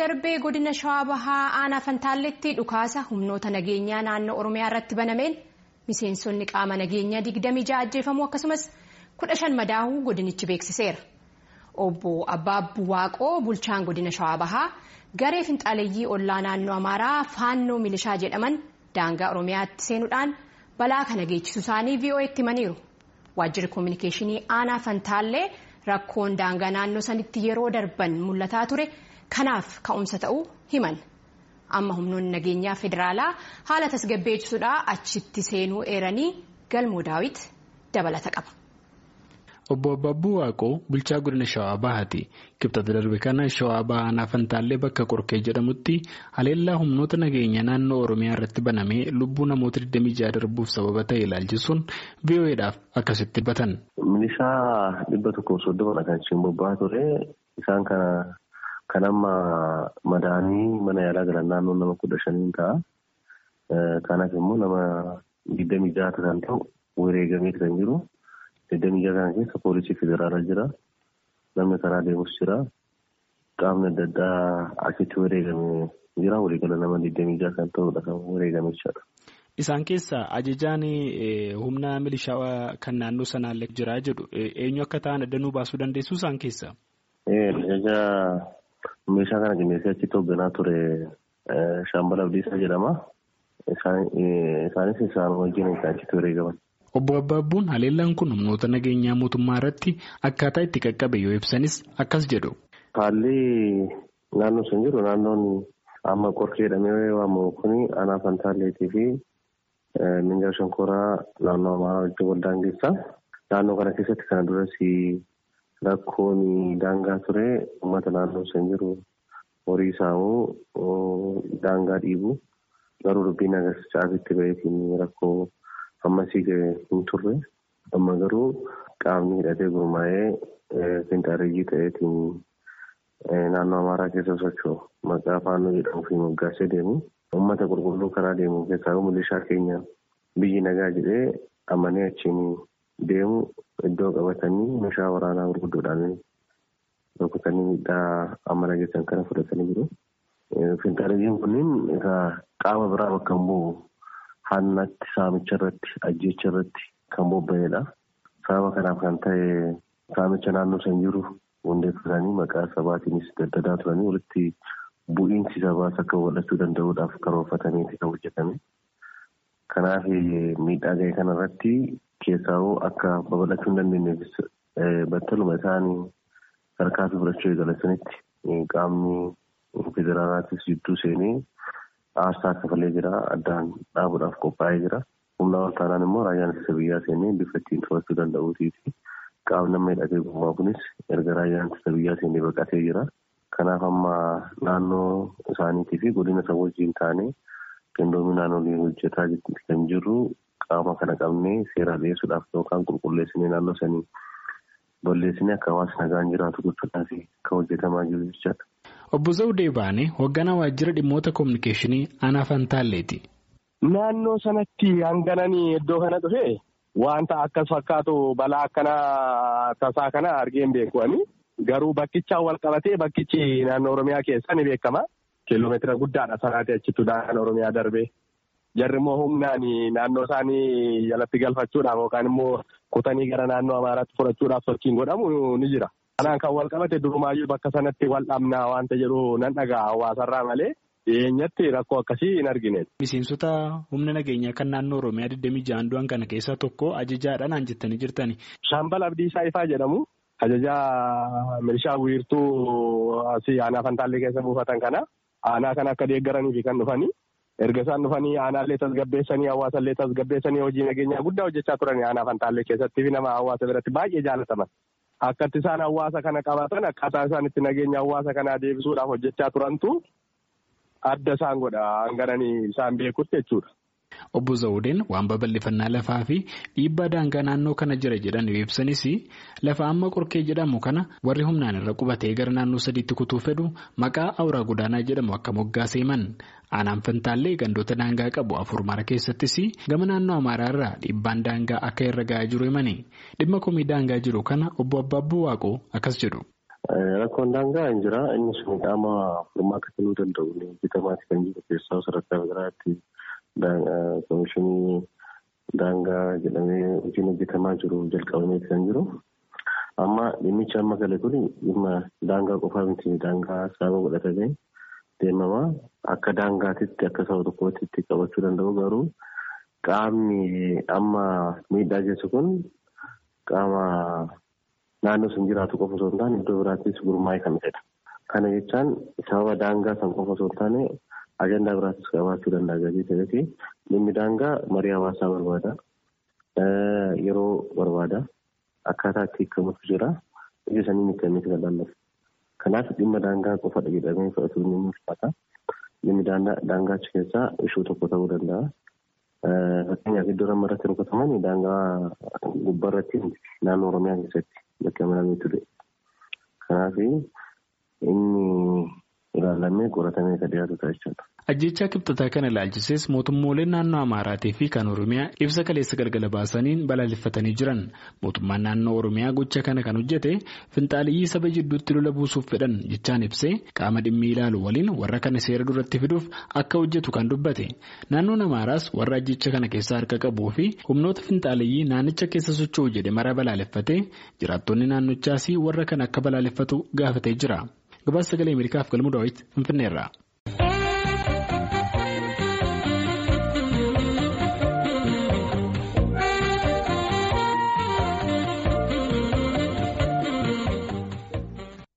darbee godina shawaa bahaa aanaa fantaalletti dhukaasa humnoota nageenyaa naannoo oromiyaa irratti banameen miseensonni qaama nageenyaa 26 ajjeefamuu akkasumas 15 madaa'uu godinichi beeksiseera. obbo Abbaabbuu Waaqoo bulchaan godina shawaa bahaa garee finxaaleeyyii ollaa naannoo amaaraa faannoo milishaa jedhaman daangaa oromiyaatti seenuudhaan balaa kana geessisu isaanii VOA'tti himaniiru. waajjirri koominikeeshinii aanaa fantaallee rakkoon daangaa naannoo sanitti yeroo darban mul'ataa ture kanaaf ka'umsa ta'uu himan amma humnoonni nageenyaa federaalaa haala tasgabbeessuudhaa achitti seenuu eeranii galmoo daawit dabalata qaba. Obbo Abbaabbuu Waaqoo bulchaa godina Shawaa Bahaati. Kibxata darbe kana Shawaa Bahaa aanaa Fantaallee bakka Qorkee jedhamutti haleellaa humnoota nageenya naannoo Oromiyaa irratti banamee lubbuu namoota 26 darbuuf sababa ta'e ilaalchisuun VOA'dhaaf akkasitti dubbatan. Milishaa dhibba tokkoof soddoma kan isheen bobba'aa ture. Isaan kana kan amma madaanii mana yaalaa galan naannoo nama kudha shaniin ta'a. Kanaaf immoo nama digdamii jaha kan ta'u wareegamee kan jiru. Digdamii jaha kana keessa poolisii federaalaa jira. Namni karaa deemus jira. Qaamni adda addaa achitti wareegame jira. Waliigala nama digdamii jaha kan ta'udha kan wareegame jechaadha. Isaan keessaa ajajaan humna milishaa kan naannoo sanaallee jira jedhu eenyu akka ta'an adda nuu baasuu dandeessu isaan keessaa? Ajajaa meeshaa kana qindeessee achitti hoogganaa ture Shaambal Abdiisaa jedhama. Isaanis isaan wajjin kan achitti wareegaman. Obbo Abbaabbuun haleellaan kun humnoota nageenyaa mootummaa irratti akkaataa itti qaqqabe yoo ibsanis akkas jedhu. Haalli naannoo sun jiru naannoon amma qorkee jedhamee waamamu kuni aanaa fantaalleetii fi minjaal shonkoraa naannoo amaaraa wajjin wal daangeessa. Naannoo kana keessatti kana duras rakkoon daangaa ture uummata naannoo sun jiru horii saamuu daangaa dhiibu garuu dubbiin agarsiisaa itti baheetiin rakkoo. ammasii ga'e hin turre amma garuu qaamni hidhatee gurmaa'ee finxaaleeyyii ta'eetiin naannoo amaaraa keessa socho'u maqaa faannoo jedhamuu fi moggaasee deemu uummata qulqulluu karaa deemu keessaa milishaa keenya biyyi nagaa jedhee amanee achiin deemu iddoo qabatanii meeshaa waraanaa gurguddoodhaan rukutanii miidhaa amma nageessan kana fudhatanii jiru. Finxaaleeyyiin kunniin qaama biraa bakka hin bu'u. Hannatti saamicha irratti ajjeecha irratti kan bobba'edha. Sababa kanaaf kan ta'e saamicha naannoo san jiru hundeeffatanii maqaa sabaatiinis daddadaa turanii walitti bu'iinsi sabaas akka wal'achuu danda'uudhaaf karoorfataniiti kan hojjetame. Kanaaf miidhaa ga'e kanarratti keessaa'uu akka babal'achuu hin dandeenyeefis battaluma isaanii harkaa fi fudhachuu eegalatanitti qaamni federaalaatis jidduu seenee. Aarsaa kafalee jira. Addaan dhaabuudhaaf qophaa'ee jira. Humna ol taanaan immoo raayyaan ittisa biyyaa seenee bifa ittiin to'achuu danda'uutii qaamni nama hidhatee gurmaa kunis erga raayyaan ittisa biyyaa seenee baqatee jira. Kanaaf amma naannoo isaaniitii fi godina isa wajjin taanee qindoominaan olii hojjetaa kan jirru qaama kana qabnee seera dhiyeessuudhaaf yookaan qulqulleessinee naannoo sanii balleessinee akka hawaasni nagaan jiraatu gochuudhaaf kan hojjetamaa jiru jechaadha. Obbo Zawudee Baanee hoogganaa waajjira dhimmoota koominikeeshinii aanaa Fantaalleeti. Naannoo sanatti hangananii iddoo kana dhufe wanta akkas fakkaatu balaa akkana tasaa kana argeen beeku'ani. Garuu bakkichaan wal qabatee bakkichi naannoo Oromiyaa keessa ni beekama. Kiiloomeetira guddaadha sanaati achitti naannoo Oromiyaa darbee. Jarri immoo humnaan naannoo isaanii jalatti galfachuudhaaf yookaan immoo kutanii gara naannoo Amaaraatti fudhachuudhaaf sochiin godhamu ni jira. Kanaan kan wal qabate durumaayyuu bakka sanatti wal dhabnaa wanta jedhu nan dhagaa hawaasarraa malee dhiyeenyatti rakkoo akkasii hin argine. Miseensota humna nageenyaa kan naannoo Oromiyaa 26 du'an kana keessaa tokko ajajaadhaan jettanii jirtani. Shaambal Abdiisaa Ifaa jedhamu ajajaa milishaa wiirtuu asii aanaa Fantaallee keessa buufatan kana aanaa kana akka deeggaraniif kan dhufanii erga isaan dhufanii aanaallee tasgabbeessanii hawaasallee tasgabbeessanii hojii nageenyaa guddaa hojjechaa turanii aanaa Fantaallee keessatti fi nama hawaasa biratti baay'ee jaalataman. Akkatti isaan hawaasa kana qabatan akkaataa isaan itti nageenya hawaasa kanaa deebisuudhaaf hojjechaa turantu adda isaan godha hangananii isaan beekutti jechuudha. Obbo Zawudeen waan babal'ifannaa lafaa fi dhiibbaa daangaa naannoo kana jira jedhan yoo ibsanis lafa amma qorkee jedhamu kana warri humnaan irra qubatee gara naannoo sadiitti kutuu fedhu maqaa awuraa godaanaa jedhamu akka moggaasee himan aanaan fantaallee gandoota daangaa qabu afur mara keessattis gama naannoo amaaraa irraa dhiibbaan daangaa akka irra ga'aa jiru himani dhimma komii daangaa jiru kana obbo Abbaabbuu Waaqoo akkas jedhu. Rakkoon daangaa hin jira. Inni sun qaama furmaata kennuu danda'u bitamaati kan jiru keessaa sadarkaa biraatti komishinii daangaa jedhamee hojiin hojjetamaa jiru jalqabamee kan jiru. Amma dhimmichi amma gale kun dhimma daangaa qofaa miti daangaa sababa godhatamee deemama. Akka daangaatitti akka saba tokkootti qabachuu danda'u garuu qaamni amma miidhaa geessu kun qaama naannoo sun jiraatu qofa osoo hin taane iddoo biraattis gurmaa'ee kan ta'edha. Kana jechaan sababa daangaa san qofa osoo hin taane ajandaa biraattis qabaachuu danda'a gatii ta'eefi dhimmi daangaa marii hawaasaa barbaada. Yeroo barbaada. Akkaataa itti hiikamutu jira. Ija sanii miidhamee kan laallatu. Kanaaf dhimma daangaa qofadha jedhamee fudhatuun ni mul'ata. Dhimmi daangaa achi keessaa ishuu tokko ta'uu danda'a. Fakkeenyaaf iddoo amma irratti rukutaman daangaa gubbaarratti naannoo Oromiyaa keessatti bakka amanamee ture. Kanaaf inni ilaalamee qoratamee kan dhiyaatu ta'a jechuudha. Ajjechaa kibxataa kana ilaalchisees mootummooleen naannoo Amaaraatii fi kan Oromiyaa ibsa kaleessa galgala baasaniin balaaleffatanii jiran. Mootummaan naannoo Oromiyaa gocha kana kan hojjete finxaaliyyii saba jidduutti lola buusuuf fedhan jechaan ibsee qaama dhimmi ilaalu waliin warra kana seera duratti fiduuf akka hojjetu kan dubbate. Naannoon Amaaraas warra ajjecha kana keessaa harka qabuu fi humnoota finxaaliyyii naannicha keessa socho'u jedhe mara balaaleffatee jiraattonni naannochaas warra kana akka balaaleffatu gaafatee jira. Gabaasa sagalee Ameerikaaf galmuu daawwiti Finfinneerraa.